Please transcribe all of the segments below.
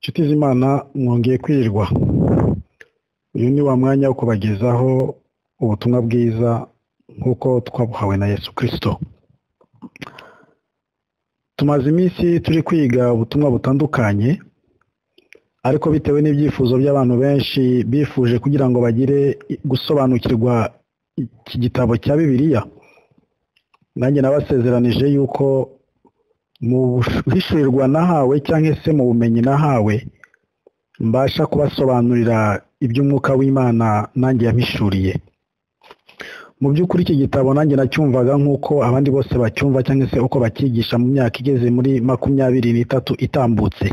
inshuti z'imana mwongeye kwirirwa uyu ni wa mwanya wo kubagezaho ubutumwa bwiza nk'uko twabuhawe na yesu kirisito tumaze iminsi turi kwiga ubutumwa butandukanye ariko bitewe n'ibyifuzo by'abantu benshi bifuje kugira ngo bagire gusobanukirwa iki gitabo cya bibiliya nanjye nabasezeranije yuko mu buhishurirwa nahawe cyangwa se mu bumenyi nahawe mbasha kubasobanurira iby'umwuka w'imana nanjye yabishuriye mu by'ukuri iki gitabo nanjye nacyumvaga nk'uko abandi bose bacyumva cyangwa se uko bakigisha mu myaka igeze muri makumyabiri n'itatu itambutse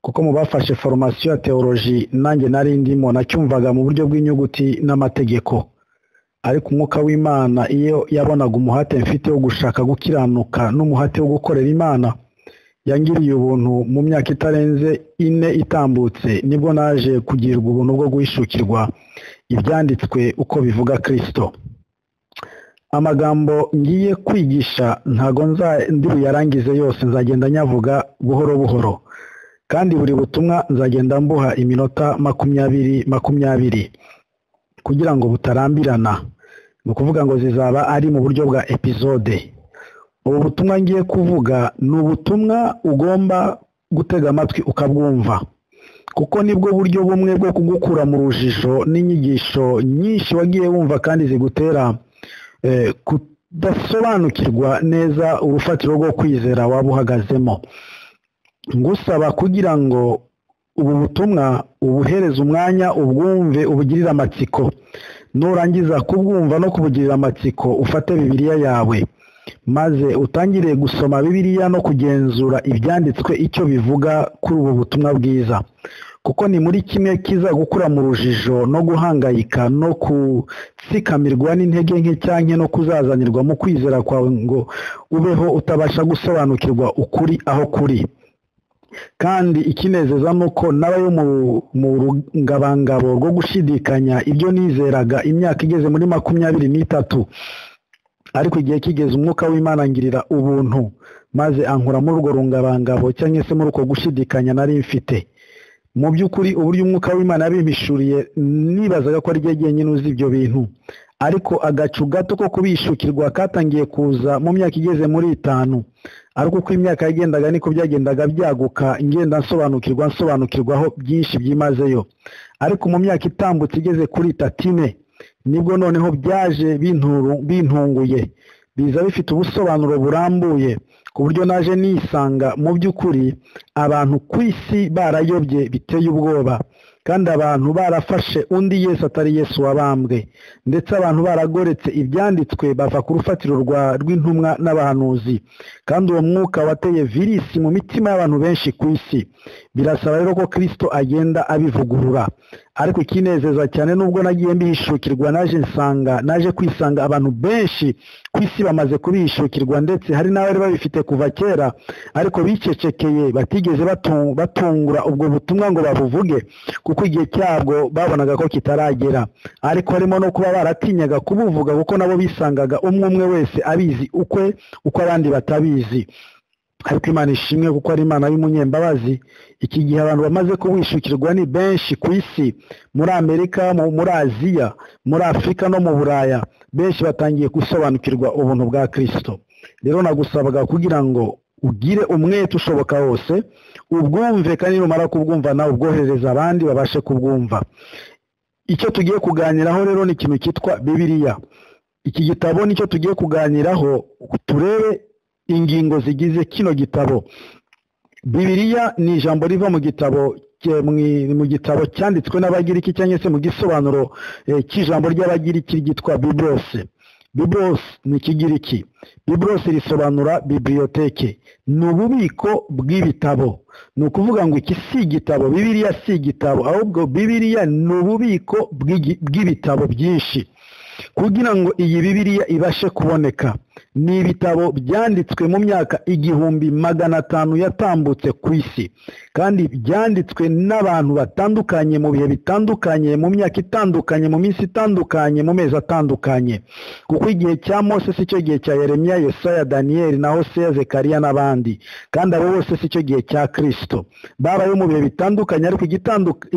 kuko mu bafashe foromasiyo ya teoloji nanjye nari ndimo nacyumvaga mu buryo bw'inyuguti n'amategeko ariko umwuka w'imana iyo yabonaga umuhate mfite wo gushaka gukiranuka n'umuhate wo gukorera imana yangiriye ubuntu mu myaka itarenze ine itambutse nibwo naje kugirirwa ubuntu bwo guhishukirwa ibyanditswe uko bivuga kirisito amagambo ngiye kwigisha ntago nzarangize yose nzagenda nyavuga buhoro buhoro kandi buri butumwa nzagenda mbuha iminota makumyabiri makumyabiri kugira ngo butarambirana ni ukuvuga ngo zizaba ari mu buryo bwa epizode ubu butumwa ngiye kuvuga ni ubutumwa ugomba gutega amatwi ukabwumva kuko nibwo buryo bumwe bwo kugukura mu rujijo n'inyigisho nyinshi wagiye wumva kandi zigutera kudasobanukirwa neza urufatiro rwo kwizera waba uhagazemo ngusaba kugira ngo ubu butumwa ubuhereze umwanya ubwumve ubugirire amatsiko nurangiza kubwumva no kubugirira amatsiko ufate bibiliya yawe maze utangire gusoma bibiliya no kugenzura ibyanditswe icyo bivuga kuri ubu butumwa bwiza kuko ni muri kimwe kiza gukura mu rujijo no guhangayika no gutsikamirwa n'intege nke cyangwa no kuzazanirwa mu kwizera kwawe ngo ubeho utabasha gusobanukirwa ukuri aho kuri kandi ikinezeza ni uko nabayo mu rungabangabo rwo gushidikanya ibyo nizeraga imyaka igeze muri makumyabiri n'itatu ariko igihe kigeze umwuka w'imana ngirira ubuntu maze ankura muri urwo rungabangabo cyangwa se muri uko gushidikanya nari mfite mu by'ukuri uburyo umwuka w'imana yabimpishuriye nibazaga ko ari ryo jyenyine uzi ibyo bintu ariko agacu gato ko kubishukirwa katangiye kuza mu myaka igeze muri itanu ariko uko imyaka yagendaga niko byagendaga byaguka ngenda nsobanukirwa nsobanukirwaho byinshi byimazeyo ariko mu myaka itambutse igeze kuri tatine nibwo noneho byaje bintunguye biza bifite ubusobanuro burambuye ku buryo naje nisanga mu by'ukuri abantu ku isi barayobye biteye ubwoba kandi abantu barafashe undi yesu atari yesu wabambwe ndetse abantu baragoretse ibyanditswe bava ku rufatiro rw'intumwa n'abahanuzi kandi uwo mwuka wateye virisi mu mitima y'abantu benshi ku isi birasaba rero ko kirisito agenda abivugurura ariko ikinezeza cyane nubwo nagiye mbihishukirwa naje nsanga naje kwisanga abantu benshi ku isi bamaze kubihishukirwa ndetse hari n'abari babifite kuva kera ariko bicecekeye batigeze batungura ubwo butumwa ngo babuvuge kuko igihe cyabwo babonaga ko kitaragera ariko harimo no kuba baratinyaga kubuvuga kuko nabo bisangaga umwe umwe wese abizi ukwe uko abandi batabizi ariko imana ishimwe kuko ari imana y'umunyembabazi iki gihe abantu bamaze kubishukirwa ni benshi ku isi muri amerika muri aziya muri afurika no mu buraya benshi batangiye gusobanukirwa ubuntu bwa kirisito rero nagusabaga kugira ngo ugire umwete ushoboka wose ubwumve kandi numara kubwumva nawe ubwoherereza abandi babashe kubwumva icyo tugiye kuganiraho rero ni ikintu cyitwa bibiliya iki gitabo nicyo tugiye kuganiraho turebe ingingo zigize kino gitabo bibiliya ni ijambo riva mu gitabo mu gitabo cyanditswe n'abagiriki cyangwa se mu gisobanuro cy'ijambo ry'abagiriki ryitwa bibrose bibrose ni ikigiriki bibrose risobanura bibliyoteke ni ububiko bw'ibitabo ni ukuvuga ngo iki si igitabo bibiliya si igitabo ahubwo bibiliya ni ububiko bw'ibitabo byinshi kugira ngo iyi bibiliya ibashe kuboneka ni ibitabo byanditswe mu myaka igihumbi magana atanu yatambutse ku isi kandi byanditswe n'abantu batandukanye mu bihe bitandukanye mu myaka itandukanye mu minsi itandukanye mu mezi atandukanye kuko igihe cya mose si cyo gihe cya yeremiya yesaya daniyeli na hoseya zekariya n'abandi kandi abo bose si cyo gihe cya kirisito babayeho mu bihe bitandukanye ariko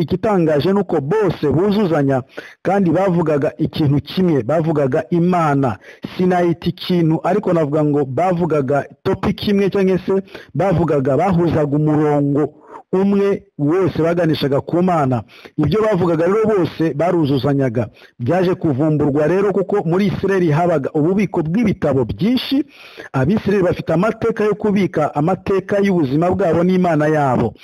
igitangaje ni uko bose buzuzanya kandi bavugaga ikintu kimwe bavugaga imana sinayita ikintu ariko navuga ngo bavugaga topiki imwe cyangwa se bavugaga bahuzaga umurongo umwe wose baganishaga ku mana ibyo bavugaga rero bose baruzuzanyaga byaje kuvumburwa rero kuko muri isireri habaga ububiko bw'ibitabo byinshi abisireri bafite amateka yo kubika amateka y'ubuzima bwabo n'imana yabo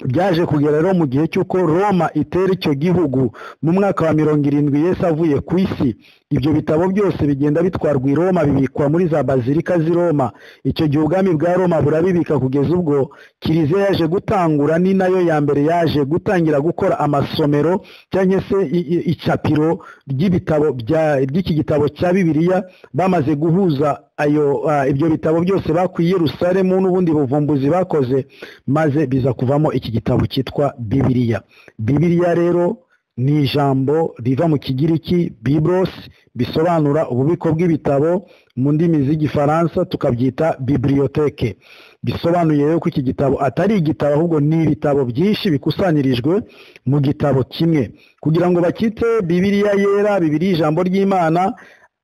byaje kugera rero mu gihe cy'uko roma itera icyo gihugu mu mwaka wa mirongo irindwi yesi avuye ku isi ibyo bitabo byose bigenda bitwarwa i roma bibikwa muri za bazilika z'i roma icyo gihe ubwami bwa roma burabibika kugeza ubwo kiliziya yaje gutangura ni nayo ya mbere yaje gutangira gukora amasomero cyangwa se icapiro ry'ibitabo by'iki gitabo cya bibiliya bamaze guhuza ayo ibyo bitabo byose bakuye Yerusalemu n'ubundi buvumbuzi bakoze maze biza kuvamo iki gitabo cyitwa bibiliya bibiliya rero ni ijambo riva mu kigiriki bibros bisobanura ububiko bw'ibitabo mu ndimi z'igifaransa tukabyita bibiliyoteke bisobanuye ko iki gitabo atari igitabo ahubwo ni ibitabo byinshi bikusanyirijwe mu gitabo kimwe kugira ngo bakite bibiliya yera bibiliya ijambo ry'imana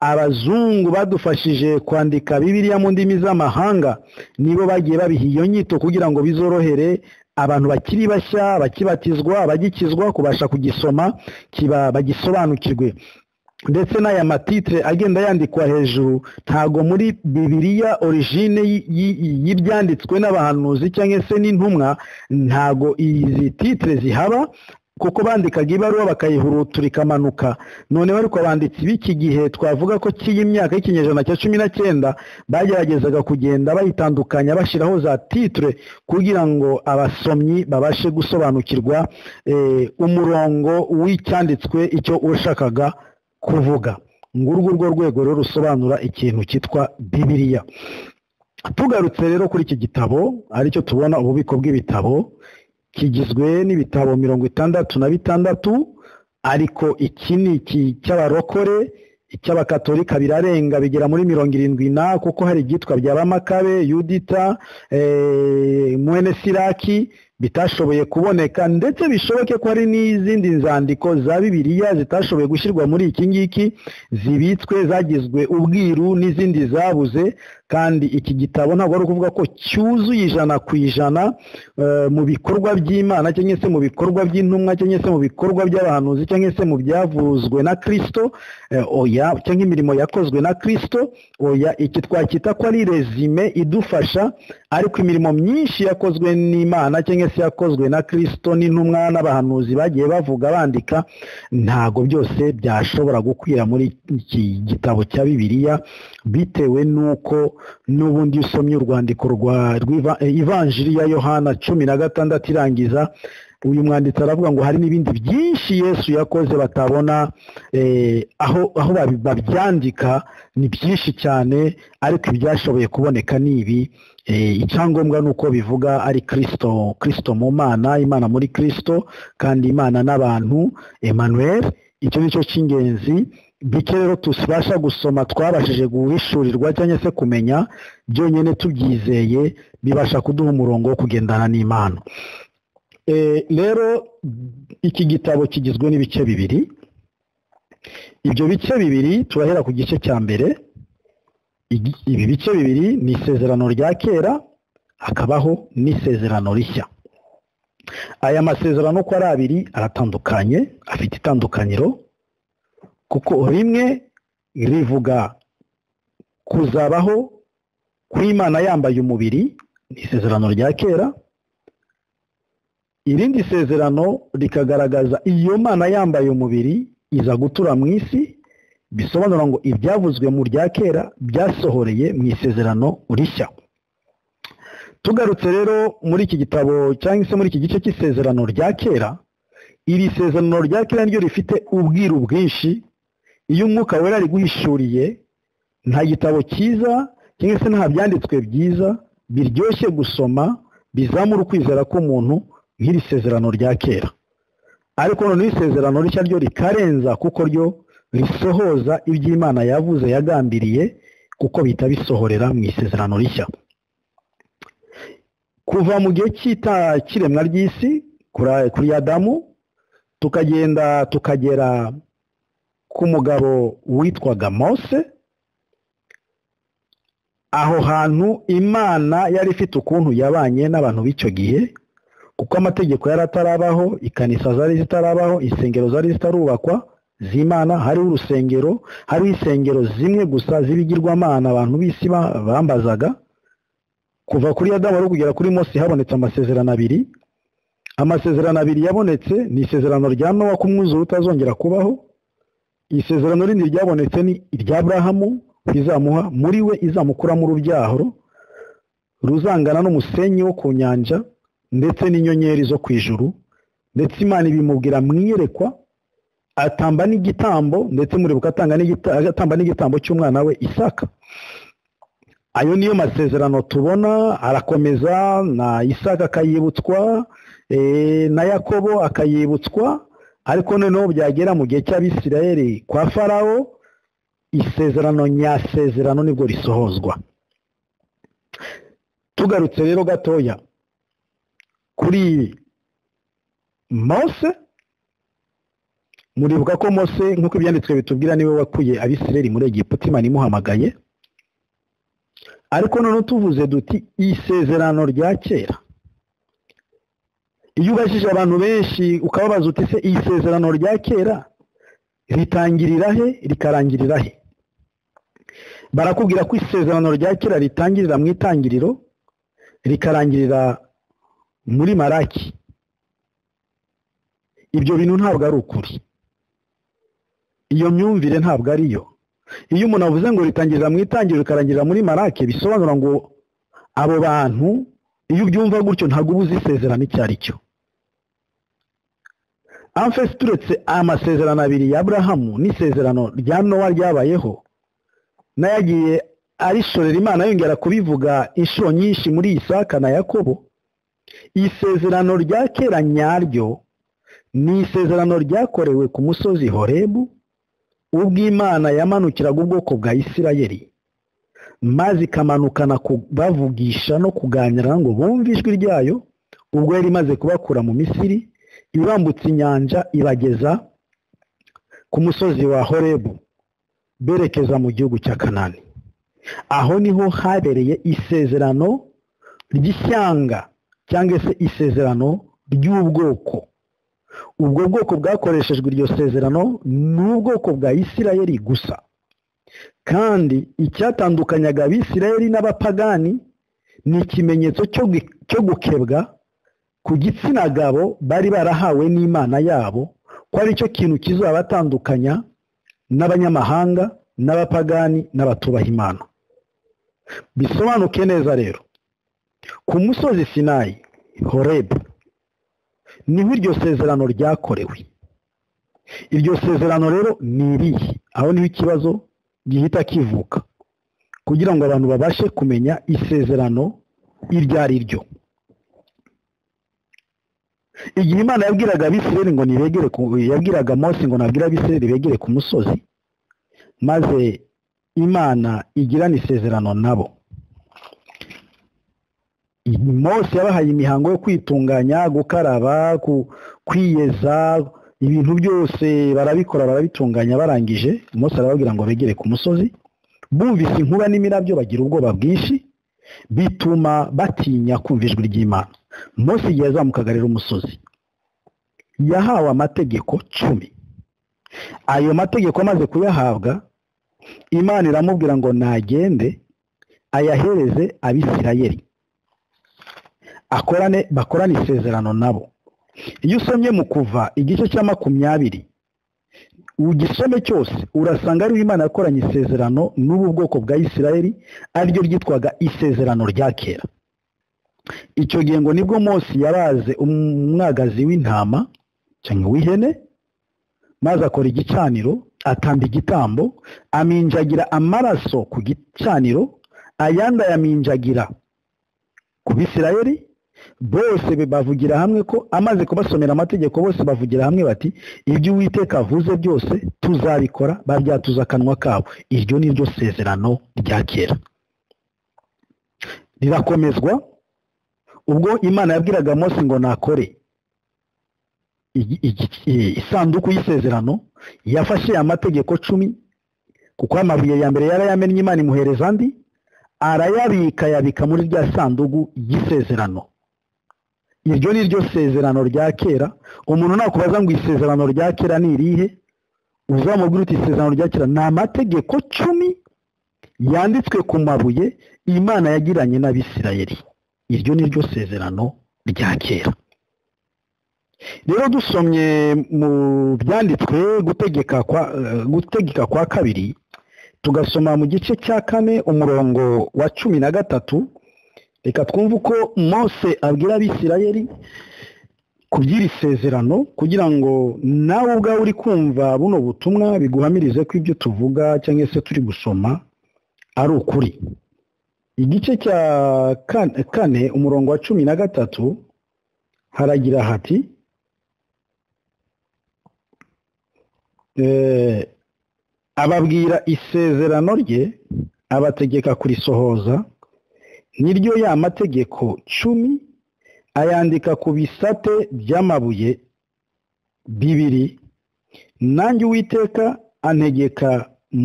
abazungu badufashije kwandika bibiliya mu ndimi z'amahanga nibo bagiye babiha iyo nyito kugira ngo bizorohere abantu bakiri bashya bakibatizwa bagikizwa kubasha kugisoma kiba bagisobanukirwe ndetse n'aya matitire agenda yandikwa hejuru ntago muri bibiliya origine y'ibyanditswe n'abahanuzi cyangwa se n'intumwa ntago izi titire zihaba kuko bandikaga ibaruwa bakayihurutura ikamanuka noneho ariko abanditsi b'iki gihe twavuga ko cy'iyi myaka y'ikinyejana cya cumi na cyenda bageragezaga kugenda bayitandukanya bashyiraho za titire kugira ngo abasomyi babashe gusobanukirwa umurongo w'icyanditswe icyo ushakaga kuvuga ngurwo urwo rwego rero rusobanura ikintu cyitwa bibiliya tugarutse rero kuri iki gitabo aricyo tubona ububiko bw'ibitabo kigizwe n'ibitabo mirongo itandatu na bitandatu ariko iki ni iki cy'abarokore icy'abakatolika birarenga bigera muri mirongo irindwi na kuko hari ibyitwa bya bamakabe yudita mwene siraki bitashoboye kuboneka ndetse bishoboke ko hari n'izindi nzandiko za bibiliya zitashoboye gushyirwa muri iki ngiki zibitswe zagizwe ubwiru n'izindi zabuze kandi iki gitabo ntabwo ari ukuvuga ko cyuzuye ijana ku ijana mu bikorwa by'imana cyangwa se mu bikorwa by'intumwa cyangwa se mu bikorwa by'abahanuzi cyangwa se mu byavuzwe na kirisito oya cyangwa imirimo yakozwe na kirisito oya iki twakwita ko ari rezime idufasha ariko imirimo myinshi yakozwe n'imana cyangwa se yakozwe na kirisito n'intumwa n'abahanuzi bagiye bavuga bandika ntago byose byashobora gukwira muri iki gitabo cya bibiliya bitewe n'uko n'ubundi usomye urwandiko rwa ivanjiri ya yohana cumi na gatandatu irangiza uyu mwanditsi aravuga ngo hari n'ibindi byinshi yesu yakoze batabona aho aho babyandika ni byinshi cyane ariko ibyashoboye kuboneka ni ibi icyangombwa ni uko bivuga ari kirisito kirisito mu mana imana muri kirisito kandi imana n'abantu emmanuel icyo ni cyo cy'ingenzi bike rero tubasha gusoma twabashije guhishurirwa cyangwa se kumenya byonyine tubyizeye bibasha kuduha umurongo wo kugendana n'imana rero iki gitabo kigizwe n'ibice bibiri ibyo bice bibiri turahera ku gice cya mbere ibi bice bibiri ni isezerano rya kera hakabaho n'isezerano rishya aya masezerano uko ari abiri aratandukanye afite itandukaniro kuko rimwe rivuga kuzabaho kw'imana yambaye umubiri ni isezerano rya kera irindi sezerano rikagaragaza iyo mana yambaye umubiri iza gutura mu isi bisobanura ngo ibyavuzwe mu rya kera byasohoreye mu isezerano rishya tugarutse rero muri iki gitabo cyangwa se muri iki gice cy'isezerano rya kera iri sezerano rya kera ryo rifite ubwiru bwinshi iyo umwuka wera ari guhishuriye nta gitabo cyiza cyangwa se nta byanditswe byiza biryoshye gusoma bizamura ukwizera k'umuntu nk'iri sezerano rya kera ariko noneho isezerano rishya ryo rikarenza kuko ryo risohoza ibyo imana yavuze yagambiriye kuko bihita bisohorera mu isezerano rishya kuva mu gihe cy'iremwa ry'isi kuri adamu tukagenda tukagera ku mugabo witwaga mose aho hantu imana yari ifite ukuntu yabanye n'abantu b'icyo gihe kuko amategeko yari atarabaho ikanisa zari zitarabaho insengero zari zitarubakwa z'imana hariho urusengero hariho insengero zimwe gusa z'ibigirwamana abantu b'isi bambazaga kuva kuri adamu ari kugera kuri mose habonetse amasezerano abiri amasezerano abiri yabonetse ni isezerano rya nowa ko umwuzure utazongera kubaho isezerano rindi ryabonetse ni irya burahamu izamuha muri we izamukuramo urubyaro ruzangana n'umusenyi wo ku nyanja ndetse n'inyenyeri zo ku ijuru ndetse imana ibimubwira mwiyerekwa atamba n'igitambo ndetse muribuka atamba n'igitambo cy'umwana we isaka ayo niyo masezerano tubona arakomeza na isaka akayibutswa na yakobo akayibutswa ariko noneho byagera mu gihe cy'abisirayeli kwa farawo isezerano nyasezerano nibwo risohozwa tugarutse rero gatoya kuri mose muribuka ko mose nk'uko ibyanditswe bitubwira niwe wakuye abisirayeli muri egiputa imana imuhamagaye ariko noneho tuvuze duti isezerano rya kera iyo ubajije abantu benshi ukababaza uti se iyi sezerano rya kera ritangirira he rikarangirira he barakubwira ko isezerano rya kera ritangirira mu itangiriro rikarangirira muri maraki ibyo bintu ntabwo ari ukuri iyo myumvire ntabwo ari yo iyo umuntu avuze ngo ritangirira mu itangiriro rikarangirira muri maraki bisobanura ngo abo bantu iyo ubyumva gutyo ntabwo uba uzi isezerano icyo ari cyo amfesi turetse amasezerano abiri ya burahamu n'isezerano rya nowa ryabayeho n'ayagiye arishorera imana yongera kubivuga inshuro nyinshi muri iyi saka na yakobo isezerano rya kera nyaryo ni isezerano ryakorewe ku musozi horebu ubwo imana yamanukiraga ubwoko bwa isirayeri maze ikamanukana kubavugisha no kuganira ngo bumve ijwi ryayo ubwo yari imaze kubakura mu misiri ibambutse inyanja ibageza ku musozi wa horebu berekeza mu gihugu cya kanani aho niho habereye isezerano ry'ishyanga cyangwa se isezerano ry'ubwoko ubwo bwoko bwakoreshejwe iryo sezerano ni ubwoko bwa isirayeli gusa kandi icyatandukanyaga abisirayeli n'abapagani ni ikimenyetso cyo gukebwa ku gitsina gabo bari barahawe n'imana yabo ko aricyo kintu kizabatandukanya n'abanyamahanga n'abapagani n'abatubaha imana bisobanuke neza rero ku musozi sinayi horebu niho iryo sezerano ryakorewe iryo sezerano rero ni irihe aho niho ikibazo gihita kivuka kugira ngo abantu babashe kumenya isezerano iryo ari ryo igihe imana yabwiraga abisirayeli ngo nibegere yabwiraga mose ngo nabwira abisirayeli begere ku musozi maze imana igirana isezerano nabo mose yabahaye imihango yo kwitunganya gukaraba kwiyeza ibintu byose barabikora barabitunganya barangije umunsi arababwira ngo begere ku musozi bumvise inkuba n'imirabyo bagira ubwoba bwinshi bituma batinya kumva ijwi ry'imana munsi igihe azamukaga rero umusozi yahawe amategeko cumi ayo mategeko amaze kuyahabwa imana iramubwira ngo nagende ayahereze abisirayeri akorane bakorane isezerano nabo iyo usomye mu kuva igice cya makumyabiri ugisome cyose urasanga ariho imana yakoranye isezerano n'ubu bwoko bwa isirayeli ariryo ryitwaga isezerano rya kera icyo gihe ngo nibwo munsi yabaze umwagazi w'intama cyangwa w'ihene maze akora igicaniro atamba igitambo aminjagira amaraso ku gicaniro ayandi ayaminjagira ku bisirayeli bose bavugira hamwe ko amaze kubasomera amategeko bose bavugira hamwe bati ibyo uwiteka avuze byose tuzabikora baryatuza akanwa kabo iryo ni ryo sezerano rya kera rirakomezwa ubwo imana yabwiraga Mose ngo nakore isanduku y'isezerano yafashe amategeko cumi kuko amabuye ya mbere yarayamennye imana imuhereza andi arayabika yabika muri rya sanduku y'isezerano iryo ni ryo sezerano rya kera umuntu nakubaza ngo isezerano rya kera ni irihe uzamubwira uti isezerano rya kera ni amategeko cumi yanditswe ku mabuye imana yagiranye n'abisirayeli iryo ni ryo sezerano rya kera rero dusomye mu byanditswe gutegeka kwa gutegeka kwa kabiri tugasoma mu gice cya kane umurongo wa cumi na gatatu reka twumve uko mose abwira abisirayeli kubyira isezerano kugira ngo nawe ubwawe uri kumva buno butumwa biguhamirize ko ibyo tuvuga cyangwa se turi gusoma ari ukuri igice cya kane umurongo wa cumi na gatatu haragira hati ababwira isezerano rye abategeka kurisohoza niryo ya mategeko cumi ayandika ku bisate by'amabuye bibiri nanjye uwiteka antegeka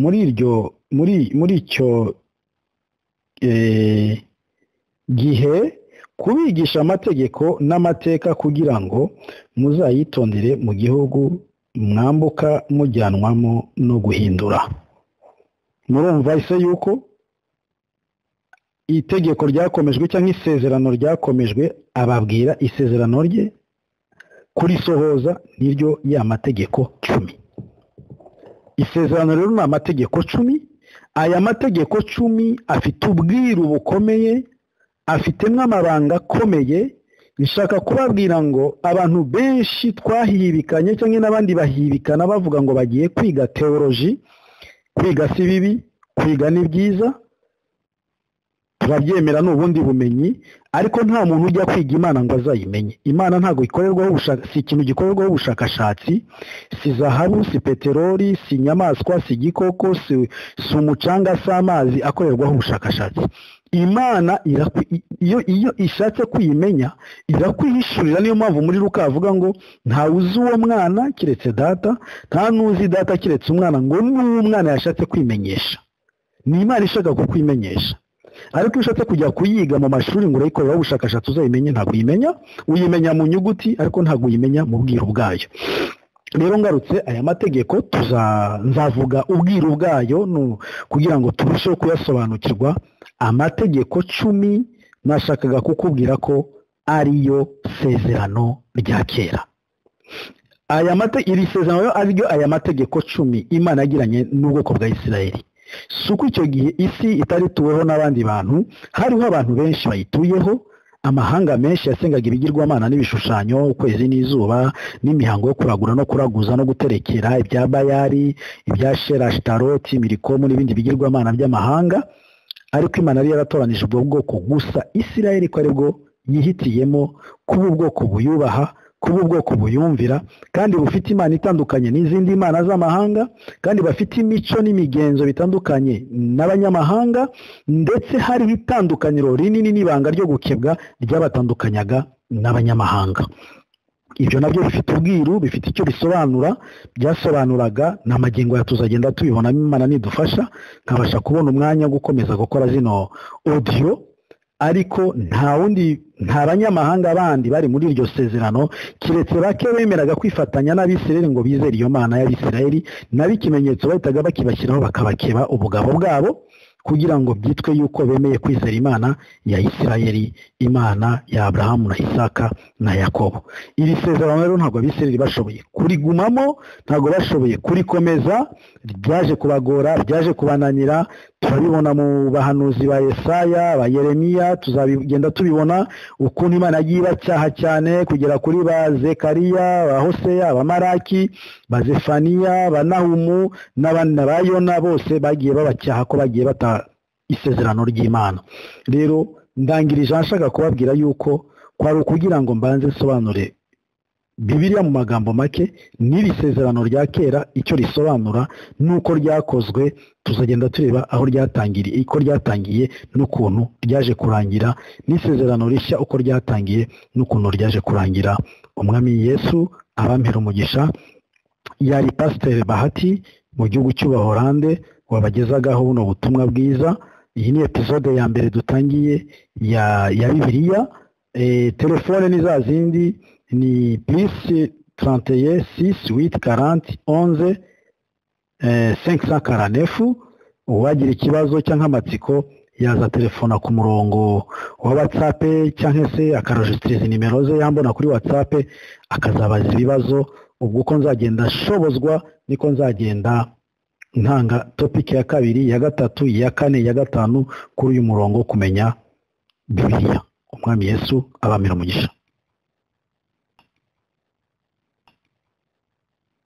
muri iryo muri muri icyo gihe kubigisha amategeko n'amateka kugira ngo muzayitondere mu gihugu mwambuka mujyanwamo no guhindura murumva ise yuko itegeko ryakomejwe cyangwa isezerano ryakomejwe ababwira isezerano rye kurisohoza niryo ya mategeko cumi isezerano rero ni amategeko cumi aya mategeko cumi afite ubwiru bukomeye afitemo amabanga akomeye nshaka kubabwira ngo abantu benshi twahibikanye cyangwa n'abandi bahibikana bavuga ngo bagiye kwiga teoloji kwiga si bibi kwiga ni byiza turabyemera ni ubundi bumenyi ariko nta muntu ujya kwiga imana ngo azayimenye imana ntabwo ikorerwaho si ikintu gikorerwaho ubushakashatsi si zahabu si peteroli si inyamaswa si igikoko si umucanga si amazi akorerwaho ubushakashatsi imana iyo iyo ishatse kuyimenya irakwihishurira niyo mpamvu muri rukavuga ngo ntawe uzi uwo mwana keretse data nta n'uzi data keretse umwana ngo n'uwo mwana yashatse kwimenyesha ni imana ishaka kukwimenyesha ariko iyo ushatse kujya kuyiga mu mashuri ngo urayikoreraho ubushakashatsi uzayimenye ntabwo uyimenya uyimenya mu nyuguti ariko ntabwo uyimenya mu bwiru bwayo rero ngarutse aya mategeko nzavuga ubwiru bwayo kugira ngo turusheho kuyasobanukirwa amategeko cumi nashakaga kukubwira ko ariyo sezerano rya kera iri sezerano ariryo aya mategeko cumi imana yagiranye n'ubwoko bwa isirayeli si uko icyo gihe isi itarituweho n'abandi bantu hariho abantu benshi bayituyeho amahanga menshi yasengaga ibigirwamana n'ibishushanyo ukwezi n'izuba n'imihango yo kuragura no kuraguza no guterekera ibya bayari ibya sherashitaroti mirikomu n'ibindi bigirwamana by'amahanga ariko imana yari yaratoranije ubwo bwoko gusa isirayeli ko aribwo yihitiyemo kuba ubwoko buyubaha kuba ubwoko buyumvira kandi bufite imana itandukanye n'izindi mana z'amahanga kandi bafite imico n'imigenzo bitandukanye n'abanyamahanga ndetse hariho itandukaniro rinini n'ibanga ryo gukebwa ryabatandukanyaga n'abanyamahanga ibyo nabyo bifite ubwiru bifite icyo bisobanura byasobanuraga ni amagingo tuzagenda tubibonamo imana nidufasha nkabasha kubona umwanya wo gukomeza gukora zino odiyo ariko nta wundi nta banyamahanga bandi bari muri iryo sezerano keretse bake bemeraga kwifatanya n'abisirayeli ngo bizere iyo mana y'abisirayeli nabo ikimenyetso bahitaga bakibashyiraho bakabakeba ubugabo bwabo kugira ngo byitwe yuko bemeye kwizera imana ya isirayeli imana ya aburahamu na isaka na yakobo iri sezerano rero ntabwo abisirayeli bashoboye kurigumamo ntabwo bashoboye kurikomeza ryaje kubagora ryaje kubananira turabibona mu bahanuzi ba Yesaya ba yeremiya tuzabigenda tubibona ukuntu imana yagiye ibacyaha cyane kugera kuri ba zekariya ba hoseya ba maraki ba zefaniya ba nahumu n'abandi na ba yona bose bagiye babacyaha ko bagiye bata isezerano ry'imana rero ndangirije nshaka kubabwira yuko kwari ukugira ngo mbanze nsobanure bibiriya mu magambo make n'iri sezerano rya kera icyo risobanura n'uko ryakozwe tuzagenda tureba aho ryatangiriye uko ryatangiye n'ukuntu ryaje kurangira n'isezerano rishya uko ryatangiye n'ukuntu ryaje kurangira umwami yesu abampera umugisha yari pasiteri bahati mu gihugu cy'ubuhorande wabagezagaho buno butumwa bwiza iyi ni epizode ya mbere dutangiye ya bibiriya telefone ni za zindi ni purisi tarantiye sisi witi karanti onze senkisa karanefu uwagira ikibazo cyangwa amatsiko yaza telefona ku murongo wa watsapu cyangwa se akarajisitiriza nimero ze yambona kuri watsapu akazabaza ibibazo ubwo uko nzagenda shobozwa niko nzagenda ntanga topiki ya kabiri ya gatatu iya kane ya gatanu kuri uyu murongo kumenya bibiriya umwami yesu abamira umugisha